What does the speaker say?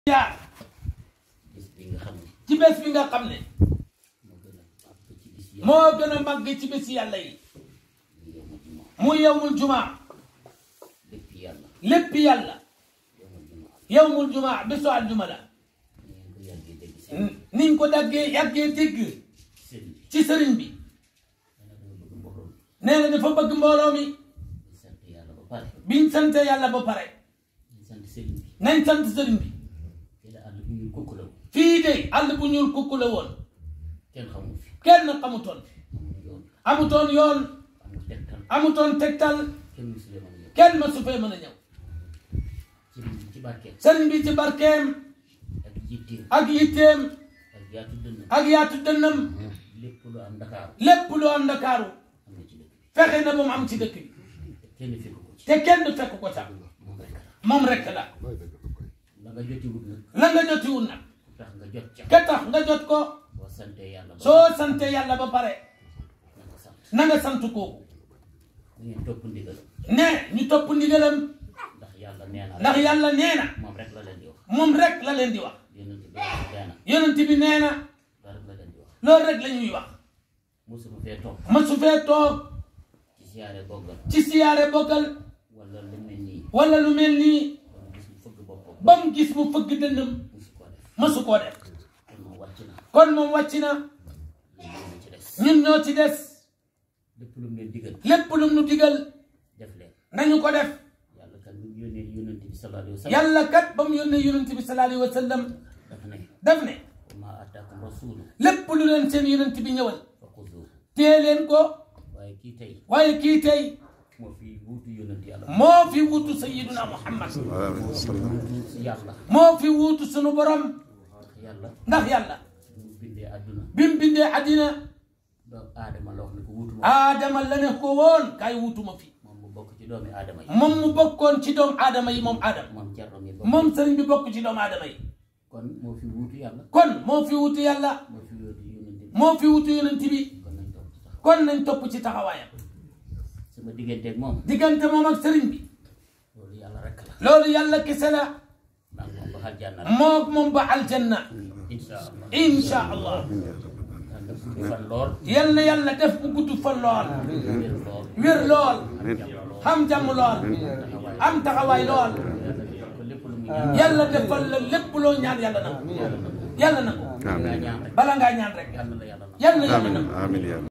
jaar bis bi nga xam ne ci bés bi nga xam ne moo gën a màgg ci bis yàlla moo gën a màgg ci bés yàlla yi ñu yowma juma muy yowmul jumaa lépp yàlla lépp yàlla yowma juma yowmul jumaa bésu aljuma la ni ngeen ko yàggee dégg seen niñ ko daggee yàggee dégg sëriñ bi ci sëriñ bi nee na dama bëgg mbooloo mi nee na dafa bëgg mbooloo mi di sant yàlla ba pare biñ sante yàlla ba pare di sant sëriñ bi nañ sant sëriñ bi te la àll bi ñuy kukk la fii de àll bu ñuul kukku la woon kenn xamul fi kenn xamutoon amul yoon amutoon yoon amul tegtal amutoon tegtal kenn musulee mën a ñëw kenn ma su fee mën a ñëw ci ci barkeem sëriñ bi ci barkeem ak jitteem ak yitteem ak yaatu dënn ak yaatu dënnam lépp lu am Ndakaaru lépp lu am ndakaaru am na ci dëkk bi fexe na ba mu am ci dëkk bi te kenn fekk ko ci te kenn fekk ko sax moom rek la moom rekk la la nga jotiwut nag la nga jotiwul nag tax nga jot ca ka tax nga jot ko boo santee yàlla ba soo sante yàlla ba pare na nga sant na nga sant kooku da ngeen topp ndigal ne ñu topp ndigalam ndax yàlla nee na ndax yàlla nee na moom rek la leen di wax moom rek la leen di wax yonent bi nee na yonent bi nee na loolu rek la leen di wax loolu rek la ñuy wax mosuma fee toog ma su fee toog ci siyaare boggal ci siyaare boggal wala lu mel nii wala lu mel nii wala gis mu fëgg boppam ba mu gis mu fëgg dënnam mosu koo def masu koo def kon moom wàcc na kon moom wàcc na yéen ñoo ci des ñun ñoo ci des lépp lu mu leen digal lépp lu nu digal def leen nañu ko def yàlla kan mu yónnee yonent bi sallallahu alayhi wa sallam yàlla kat ba mu yónnee yonent bi sallallahu alayhi wa sallam daf ne daf ne wa maa ataakum rasulu lépp lu leen seen yonent bi ñëwal fa xuzuuhu téye leen ko waaye kii tey waaye kii tey moo fi wuutu yonent yàlla moo fi wuutu sayyiduna muhammad wuutu yàlla moo fi wuutu sunu borom ndax yàlla ndax yàlla mu bindee àdduna bi mu bindee àddina doomu aadama la wax ne ko wuutu ma aadama la ne ko woon kaay wuutu ma fi moom mu bokk ci doomi aadama yi moom mu bokkoon ci doomu aadama yi moom aadama moom Cerno mi bokk moom sëriñ bi bokk ci doomu aadama yi kon moo fi wuutu yàlla kon moo fi wuutu yàlla moo fi wuutu yonent bi moo fi wuutu yonent bi kon nañ topp ci taxaw kon nañ topp ci taxawaayam sama digganteeg moom diggante moom ak sëriñ bi loolu yàlla rek la loolu yàlla kese la maa ngi moom ba xal jànna moom moom ba aljanna insha allah insha allah yàlla guddi fan lool yal na yàlla def mu gudd fan lool wér lool wér lool jàmm lool xam jàmm lool am taxawaay lool yàlla defal ko lépp lu muy ñaan yàlla defal la lépp loo ñaan yàlla na ko yàlla na ko nga ñaan rek bala ngaa ñaan rek yàlla la yàlla na yàlla na yàlla آمين na ko آمين يا